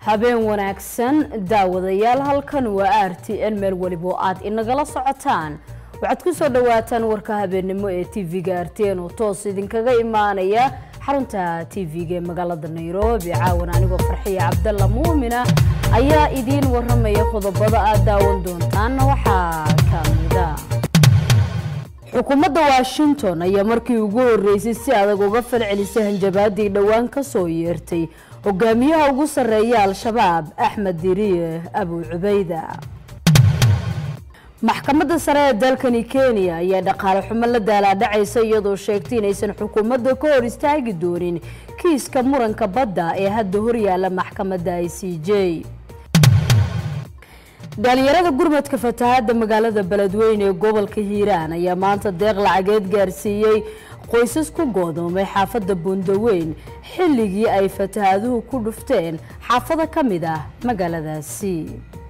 habeen wanaagsan daawadayaal halkan waa r t n meel welibo aad inagala socotaan waxaad ku soo dhawaataan warka habeennimo ee tv-ga r t n oo toos idinkaga imaanaya xarunta tv-ga ee magaalada nairobi caawan anigoo farxiya cabdalla muumina ayaa idiin waramaya qodobada aad daawan doontaan waxaa kamida xukuumadda washington ayaa markii ugu horeysay si adag uga falcelisay hanjabaadii dhowaan ka soo yeertay hogaamiyaha ugu sarreeya al-shabaab axmed diriye abu cubayda maxkamadda sare ee dalkani kenya ayaa dhaqaale xumo la daalaadhacaysa iyadoo sheegtay inaysan xukuumadda ka hor istaagi doonin kiiska muranka badda ee hadda horyaala maxkamadda i c j dhalinyarada gurmadka fatahaadda magaalada beledweyne ee gobolka hiiraan ayaa maanta deeq lacageed gaarsiiyey qoysas ku goodoomay xaafadda buundaweyn xilligii ay fatahaaduhu ku dhufteen xaafado ka mid ah magaaladaasi